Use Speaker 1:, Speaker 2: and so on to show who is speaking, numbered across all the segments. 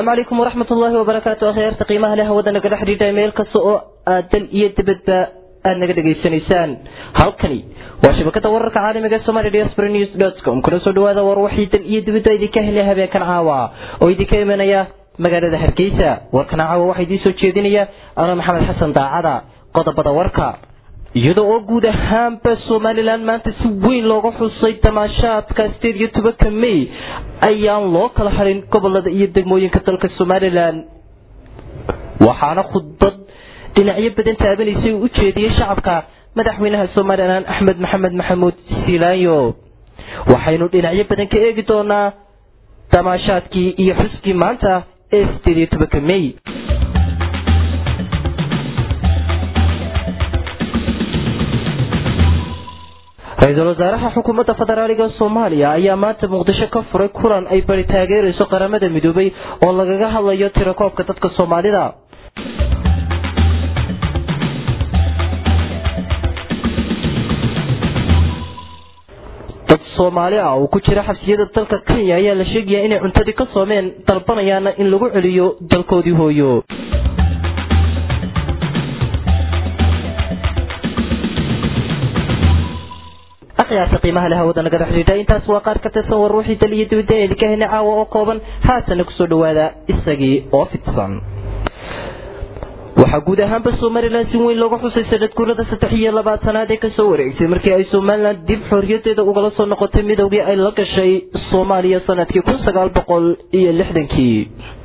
Speaker 1: asalaamu calaykum waraxmat ullaahi wabarakaatu akhyaarta qiimaha leh hawada nagala xidhiidha meel kasta oo aad dal iyo dibadba aad naga dhegaysanaysaan halkani waa shabakada wararka caalamiga somalia diaspora news dot com kuna soo dhawaada war waxii dal iyo dibadba idinka helya habeenkan caawa oo idinka imanaya magaalada hargeysa warkan caawa waxaa idiin soo jeedinaya ana maxamed xasan daacada qodobada warka iyada oo guud ahaanba somalilan maanta si weyn looga xusay damaashaadka sideed iyo tobanka may ayaan loo kala harin gobolada iyo degmooyinka dalka somalilan waxaana khudbad dhinacyo badan taabanaysay uu u jeediyey shacabka madaxweynaha somalilan axmed maxamed maxamuud silaanyo waxaynu dhinacyo badan ka eegi doonaa damaashaadkii iyo xuskii maanta ee sideed iyo tobanka may ra-iisul wasaaraha xukuumadda federaaliga soomaaliya ayaa maanta muqdisho ka furay kulan ay bari taageerayso qaramada midoobay oo lagaga hadlayo tirakoobka dadka soomaalida dad soomaali ah oo ku jira xabsiyada dalka kenya ayaa la sheegayaa inay cuntadii ka soomeen dalbanayaana in lagu celiyo dalkoodii hooyo akhyaarta qiimaha leh hawada nagala xidhiidha intaas waa qaar ka tirsan war wixii dal iyo dibadda ee idinka helnay caawa oo kooban haatana kusoo dhawaada isagii oo fidsan waxaa guud ahaanba somalilan si weyn looga xusay sanadguurada saddex iyo labaatanaad ee kasoo wareegtay markii ay somalilan dib xorriyadeeda ugala soo noqotay midowgii ay la gashay soomaaliya sanadkii kun sagaal boqol iyo lixdankii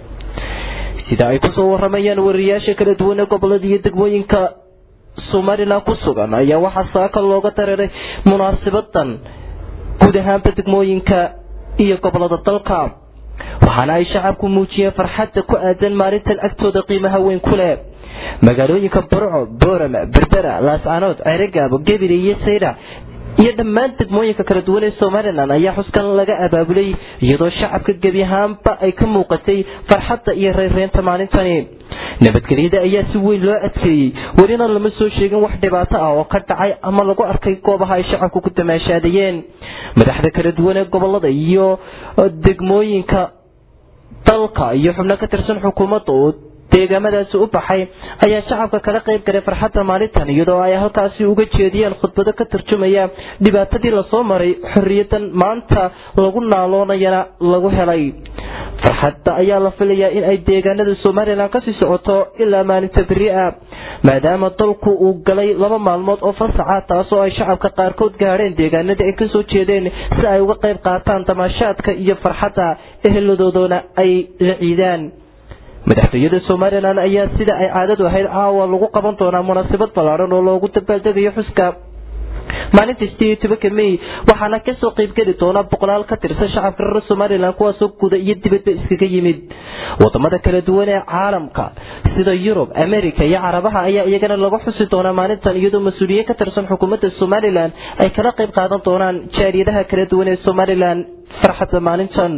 Speaker 1: sida ay kusoo waramayaan wariyaasha kala duwan ee gobolada iyo degmooyinka somalilan ku sugan ayaa waxaa saaka looga dareeray munaasabadan guud ahaanba degmooyinka iyo gobolada dalka waxaana ay shacabku muujiyeen farxadda ku aadan maalintan agtooda qiimaha weyn ku leh magaalooyinka burco boorama berbera laascanood ceregaabo gebile iyo sayda iyo dhammaan degmooyinka kala duwan ee somalilan ayaa xuskan laga abaabulay iyadoo shacabka gebi ahaanba ay ka muuqatay farxadda iyo reyrreynta maalintani nabadgelyada ayaa si weyn loo adkeeyey welina lama soo sheegin wax dhibaato ah oo ka dhacay ama lagu arkay goobaha ay shacabku ku damaashaadayeen madaxda kala duwan ee gobolada iyo degmooyinka dalka iyo xubno ka tirsan xukuumadda oo deegaamadaasi u baxay ayaa shacabka kala qayb galay farxadda maalintan iyadoo ay halkaasi uga jeediyeen khudbado ka tarjumaya dhibaatadii lasoo maray xorriyadan maanta lagu naaloonayana lagu helay farxadda ayaa la filayaa in ay deegaanada somalilan kasii socoto ilaa maalinta beri ah maadaama dalku uu galay laba maalmood oo fasaxa taasoo ay shacabka qaarkood gaadheen deegaanadii ay kasoo jeedeen si ay uga qayb qaataan damaashaadka iyo farxadda eheladoodana ay la ciidaan madaxtooyada somalilan ayaa sida ay caadadu ahayd caawa lagu qaban doonaa munaasabad ballaaran oo loogu dabaaldegayo xuska maalinta sideed iyo tobanka may waxaana kasoo qaybgeli doona boqolaal ka tirsan shacabka reer somalilan kuwaasoo guda iyo dibadba iskaga yimid wadamada kala duwan ee caalamka sida yurub america iyo carabaha ayaa iyagana lagu xusi doonaa maalintan iyadoo mas-uuliyiin ka tirsan xukuumadda somalilan ay kala qayb qaadan doonaan jaariyadaha kala duwan ee somalilan farxadda maalintan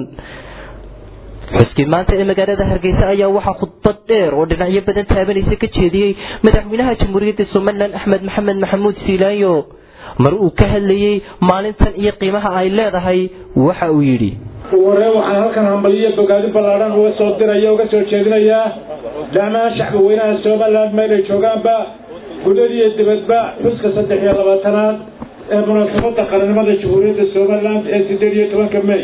Speaker 1: xuskii maanta ee magaalada hargeysa ayaa waxaa khudbad dheer oo dhinacyo badan taabanaysa ka jeediyey madaxweynaha jamhuuriyadda somalilan axmed maxamed maxamuud siilaanyo mar uu ka hadlayey maalintan iyo qiimaha ay leedahay waxa uu yidhi
Speaker 2: waree waxaan halkan hambaliyo bogaadi ballaadhan uga soo diraya uga soo jeedinayaa dhammaan shacbi weynaha somalilan meelay joogaanba gudadiyo dibadba xuska saddex iyo labaatanaad ee munaasabadda qarannimada jamhuuriyadda somalilan ee sideed iyo tobanka may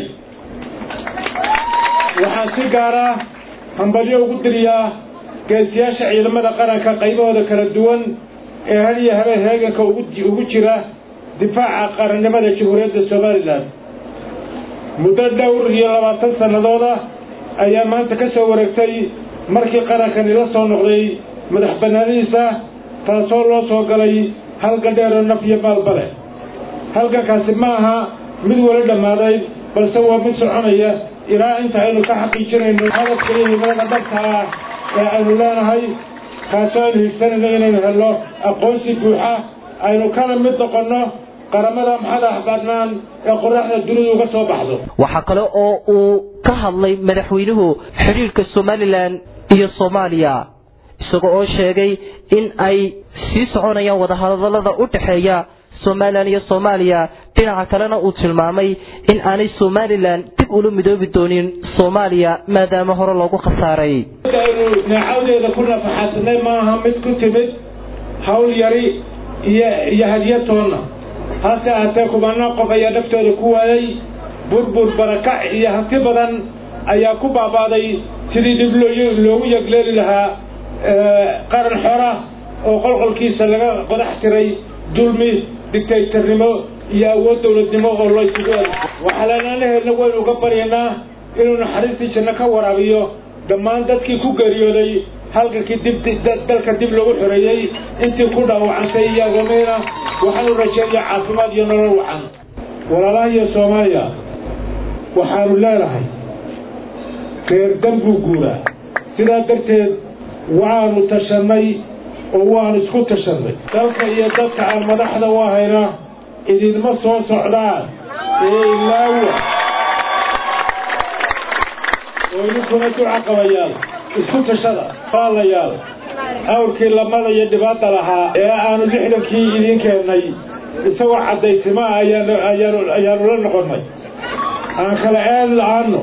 Speaker 2: waxaan si gaara hambalyo ugu diriyaa geesiyaasha ciidamada qaranka qaybahooda kala duwan ee hal iyo habeen heeganka ugu jira difaaca qarannimada jamhuuriyadda somalilan muddo dhowr iyo labaatan sannadooda ayaa maanta ka soo wareegtay markii qarankani la soo noqday madax bannaanidiisa taasoo loo soo galay halgan dheeroo naf iyo maalba leh halgankaasi ma aha mid weli dhammaaday balse waa mid soconaya ilaa inta aynu ka xaqiijinayno hadafka iyo himilada dhabta ah ee aynu leenahay kaasoo aynu higsanayno inaynu helno aqoonsi buuxa aynu kala mid noqonno qaramada madax bannaan ee qoraxda dunidu uga soo baxdo
Speaker 1: waxaa kale oo uu ka hadlay madaxweynuhu xidhiirka somalilan iyo soomaaliya isaga oo sheegay in ay sii soconayaan wadahadalada u dhexeeya somalilan iyo soomaaliya dhinaca kalena uu tilmaamay in aanay somalilan dib ula midoobi doonin soomaaliya maadaama hore loogu khasaaray
Speaker 2: aynu neecawdeeda ku nafaxadsanay maaha mid ku timid hawl yari iyo iyo hadiyatoonna hase aatee kumanaan qof ayaa naftooda ku waayay burbur barakac iyo hanti badan ayaa ku baabaaday sidii dib loogu yegleeli lahaa qaran xora oo qolqolkiisa laga qodax tiray dulmi digtaytarnimo iyo awood dowladnimo oo loo isugu eg waxalanaanaheedna waynu uga baryaynaa inuu naxariistii janno ka waraabiyo dhammaan dadkii ku geeriyooday halkankii dib dalka dib loogu xoreeyey intii ku dhaawacantay iyo agoomiina waxaanu rajeeya caafimaad iyo nolol wacan walaalaha iyo soomaaliya waxaanu leenahay reer danbuu guuraa sidaa darteed waanu tashannay oo waanu isku tashannay dalka iyo dadka aan madaxda u ahayna idinma soo socdaan ee ilaawa oo idinkuna duca qabayaal isku tashada faalayaal awrkii lamada iyo dhibaata lahaa ee aanu lixdankii idiin keennay isagoo caddaysima ah ayaanu la noqonnay aan kala eed la-aano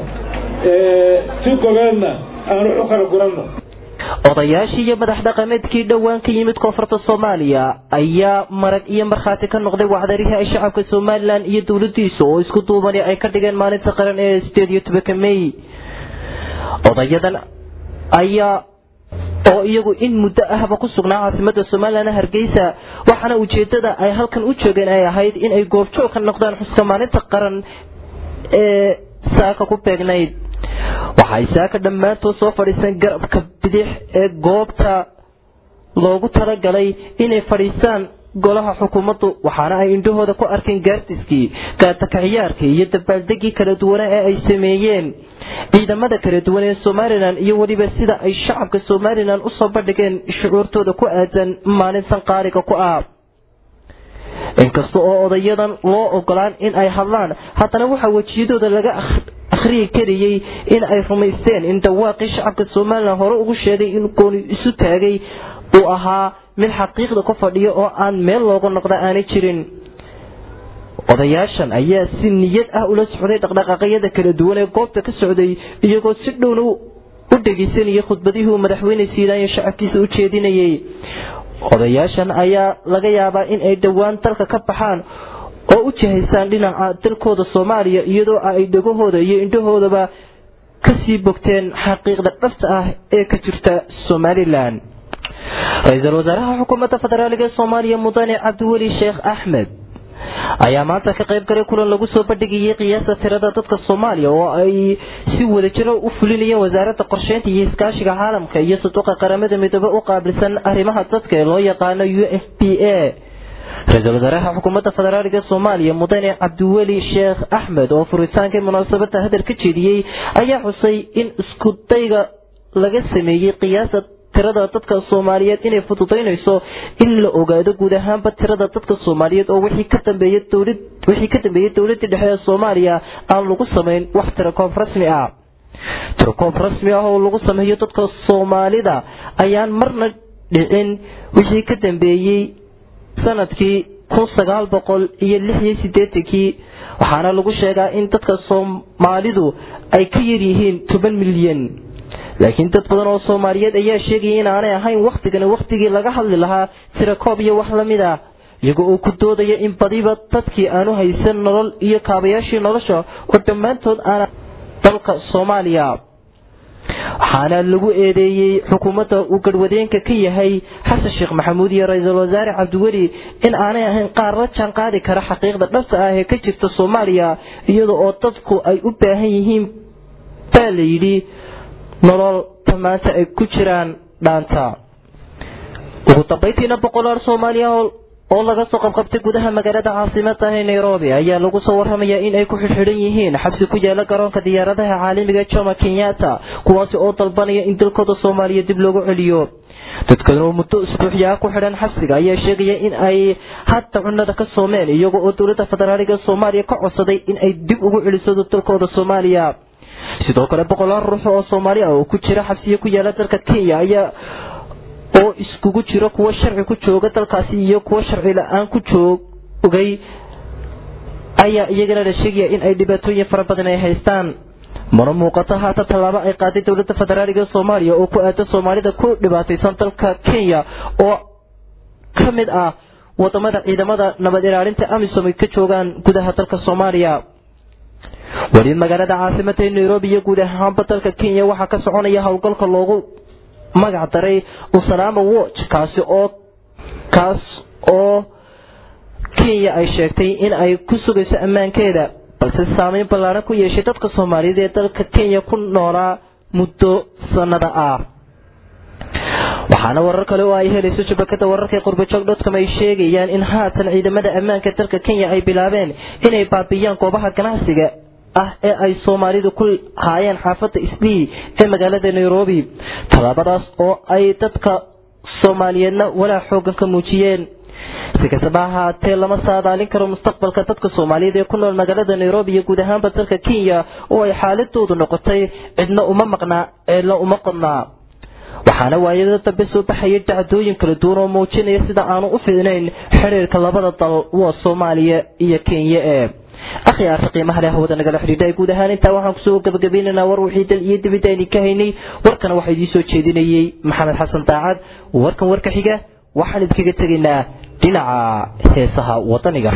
Speaker 2: si gobeedna aanu u kala guranno
Speaker 1: odayaashii iyo madax dhaqameedkii dhowaan ka yimid koonfurta soomaaliya ayaa marag iyo markhaati ka noqday wacdarihii ay shacabka somalilan iyo dowladiisa oo isku duubani ay ka dhigeen maalinta qaran ee sideed iyo tobanka may odayadan ayaa oo iyagu in muddo ahba ku sugnaa caasimada somalilan hargeysa waxaana ujeedada ay halkan u joogeen ay ahayd in ay goobjoog ka noqdaan xuska maalinta qaran ee saaka ku beegnayd waxay saaka dhammaantood soo fadhiiseen garabka bidix ee goobta loogu talagalay inay fadhiistaan golaha xukuumaddu waxaana ay indhahooda ku arkeen gaardiskii gaatakaciyaarkii iyo dabaaldegii kala duwana ee ay sameeyeen ciidamada kala duwan ee somalilan iyo weliba sida ay shacabka somalilan usoo bandhigeen shucuurtooda ku aadan maalintan qaaliga ku ah inkasta oo odayadan loo ogolaan in ay hadlaan haddana waxaa wejiyadooda laga akhriyi karayey in ay rumaysteen in dhawaaqii shacabka somalilan hore ugu sheegay in gooni isu taagay uu ahaa mid xaqiiqda ku fadhiyo oo aan meel looga noqda aanay jirin odayaashan ayaa si niyad ah ula socday dhaqdhaqaaqyada kala duwan ee goobta ka socday iyagoo si dhowna u dhegaysanayay khudbadihii uu madaxweyne siidaayo shacabkiisa u jeedinayay odayaashan ayaa laga yaabaa in ay dhowaan dalka ka baxaan oo u jihaysaan dhinaca dalkooda soomaaliya iyadoo ay dhegahooda iyo indhahoodaba kasii bogteen xaqiiqda dhabta ah ee ka jirta somalilan ra-iisul wasaaraha xukuumadda federaaliga ee soomaaliya mudane cabdiweli sheekh axmed ayaa maanta ka qayb galay kulan lagu soo bandhigayay qiyaasta tirada dadka soomaaliya oo ay si wadajiro u fulinayeen wasaaradda qorsheynta iyo iskaashiga caalamka iyo sanduuqa qaramada midoobe u qaabilsan arrimaha dadka ee loo yaqaano u f p a ra-iisul wasaaraha xukuumadda federaaliga soomaaliya mudane cabdiweli sheekh axmed oo furitaankii munaasabada hadal ka jeediyey ayaa xusay in iskudayga laga sameeyey qiyaasta tirada dadka soomaaliyeed inay fududaynayso in la ogaado guud ahaanba tirada dadka soomaaliyeed oo wixii ka dambeeyay dowlad wixii ka dambeeyay dowladii dhexe ee soomaaliya aan lagu samayn wax tirakoob rasmi ah tirakoob rasmi ah oo lagu sameeyo dadka soomaalida ayaan marna dhicin wixii ka dambeeyey sanadkii kun sagaal boqol iyo lix iyo sideetankii waxaana lagu sheegaa in dadka soomaalidu ay ka yaryihiin toban milyan laakiin dad badan oo soomaaliyeed ayaa sheegaya in aanay ahayn wakhtigani wakhtigii laga hadli lahaa tirakoob iyo wax lamid ah iyaga oo ku doodaya in badiba dadkii aanu haysan nolol iyo kaabayaashii nolosha oo dhammaantood aana dalka soomaaliya waxaana lagu eedeeyey xukuumadda uu garhwadeenka ka yahay xasan sheekh maxamuud iyo ra-iisul wasaare cabdiweli in aanay ahayn qaar la jaan qaadi kara xaqiiqda dhabta ah ee ka jirta soomaaliya iyada oo dadku ay u baahan yihiin baa la yidhi nolol tamaanta ay ku jiraan dhaanta ugu dambayntiina boqolaal soomaaliya oo laga soo qabqabtay gudaha magaalada caasimada ee nairobi ayaa lagu soo waramayaa in ay ku xidxidhan yihiin xabsi ku yaala garoonka diyaaradaha caalamiga jomo kenyatta kuwaasi oo dalbanaya in dalkooda soomaaliya dib loogu celiyo dadkan oo muddo isbuuxyaa ku xidhan xabsiga ayaa sheegaya in ay hadda cunada ka soomeen iyaga oo dowladda federaaliga soomaaliya ka codsaday in ay dib ugu celiso dalkooda soomaaliya sidoo kale boqolaal ruux oo soomaali ah oo ku jira xabsiyo ku yaala dalka kenya ayaa oo iskugu jiro kuwo sharci ku jooga dalkaasi iyo kuwo sharci la-aan ku joogay ayaa iyagana la sheegaya in ay dhibaatooyin fara badan ay haystaan mana muuqato haatan tallaabo ay qaaday dowladda federaaliga soomaaliya oo ku aada soomaalida ku dhibaataysan dalka kenya oo ka mid ah wadamada ciidamada nabad ilaalinta amisom ay ka joogaan gudaha dalka soomaaliya weli magaalada caasimada ee nairobi iyo guud ahaanba dalka kenya waxaa ka soconaya howlgalka loogu magac daray usalama watch kaasi oo kaas oo kenya ay sheegtay in ay ku sugayso ammaankeeda balse saameyn ballaaran ku yeeshay dadka soomaaliyeed ee dalka kenya ku noolaa muddo sanada ah waxaana warar kale oo ay helayso shabakada wararka qurbajoog dotcom ay sheegayaan in haatan ciidamada ammaanka dalka kenya ay bilaabeen inay baabiyaan goobaha ganacsiga ah ee ay soomaalidu ku haayeen xaafada isdii ee magaalada nairobi tallaabadaas oo ay dadka soomaaliyeedna walaa xoogan ka muujiyeen si kastaba ahaatee lama saadaalin karo mustaqbalka dadka soomaaliyeed ee ku nool magaalada nairobi iyo guud ahaanba dalka kenya oo ay xaaladoodu noqotay cidna uma maqnaa ceedna uma qodnaa waxaana waayada dambe soo baxaya dacdooyin kala duwan oo muujinaya sida aanu u fiicnayn xiriirka labada dal waa soomaaliya iyo kenya ee akhyaarta qiimaha leh hawada nagala xidhiidha guud ahaan intaa waxaan kusoo gabagabaynaynaa war wixii dal iyo dibidda aynu ka haynay warkana waxaa idiin soo jeedinayey maxamed xasan daacad warkan warka xiga waxaan idinkaga tegaynaa dhinaca heesaha wadaniga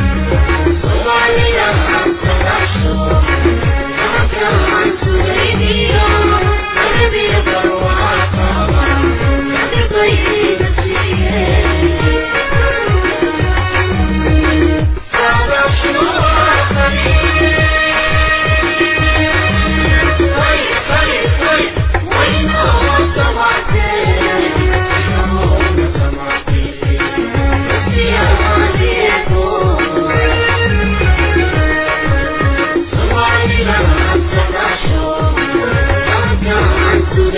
Speaker 3: Thank you.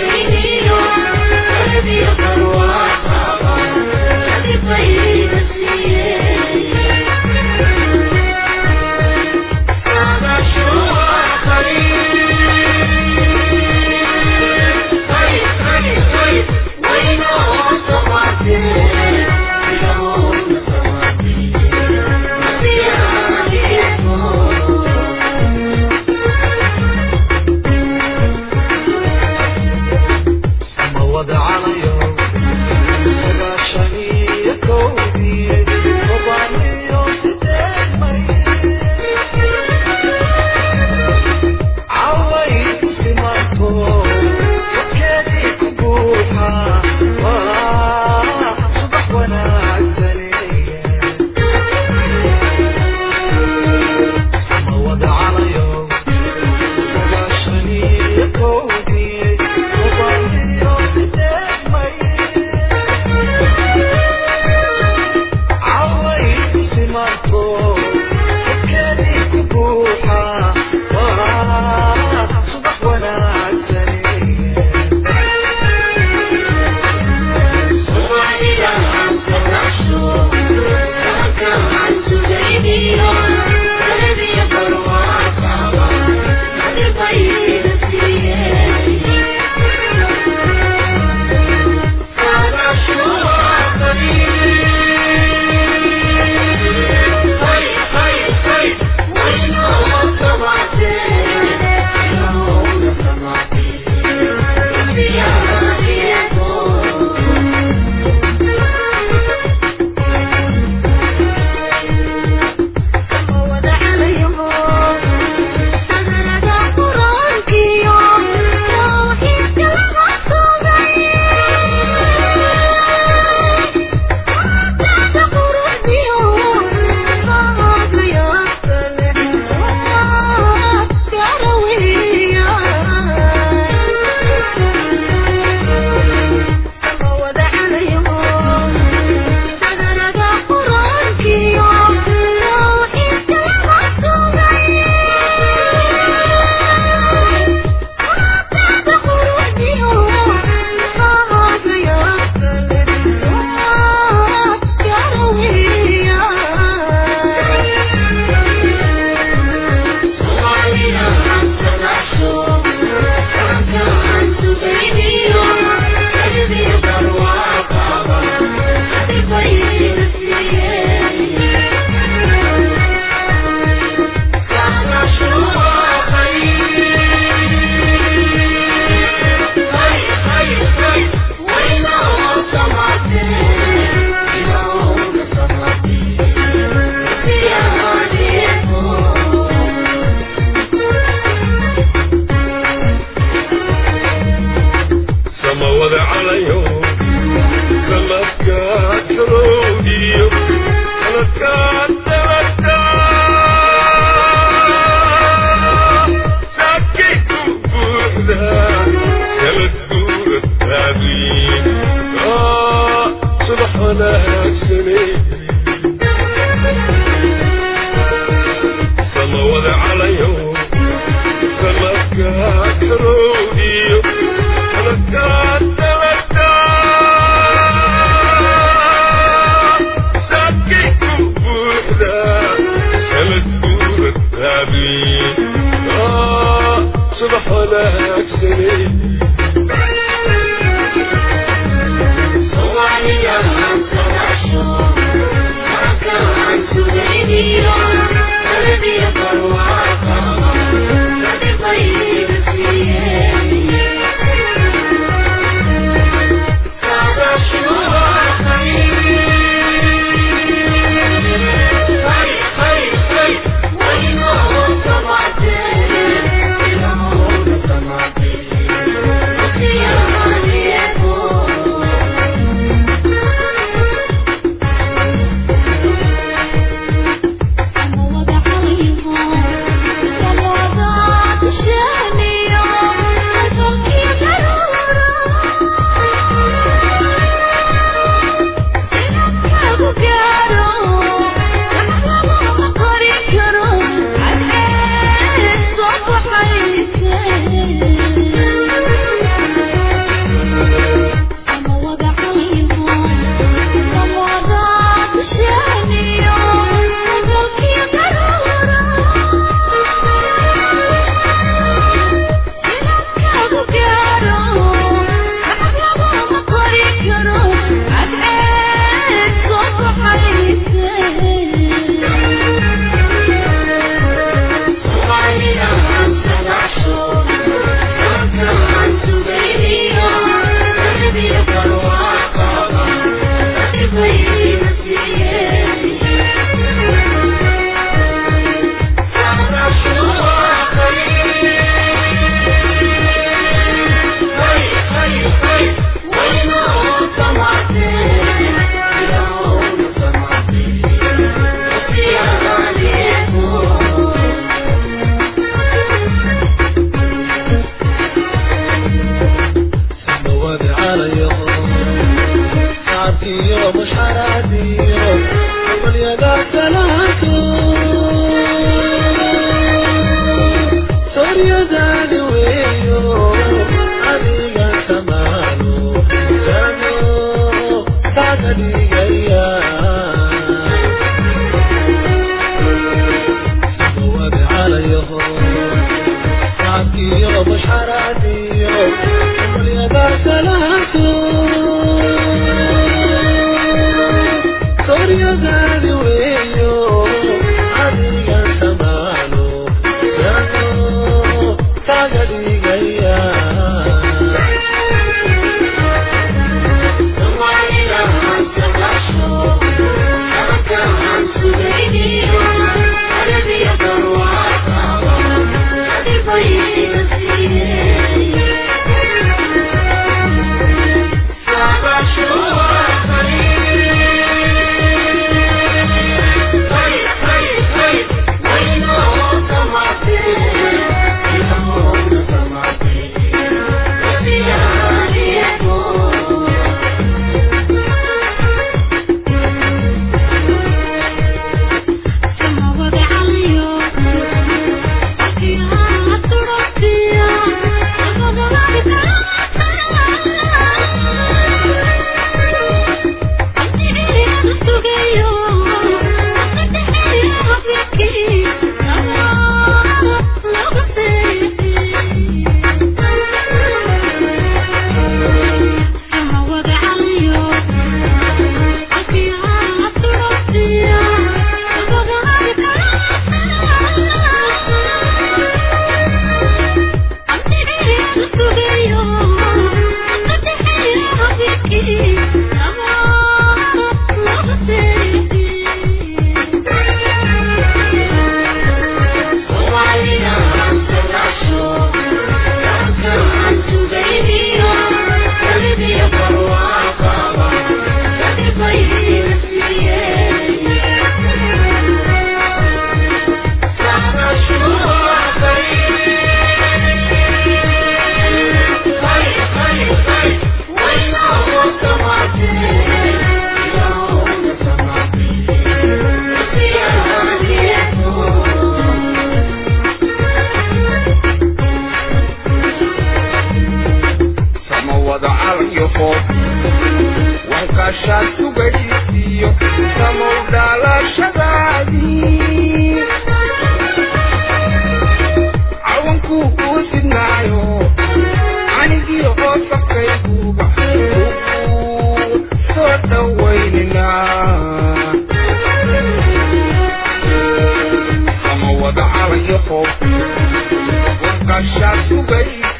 Speaker 3: Sama wada calayo qof, warkaashaa sugaysa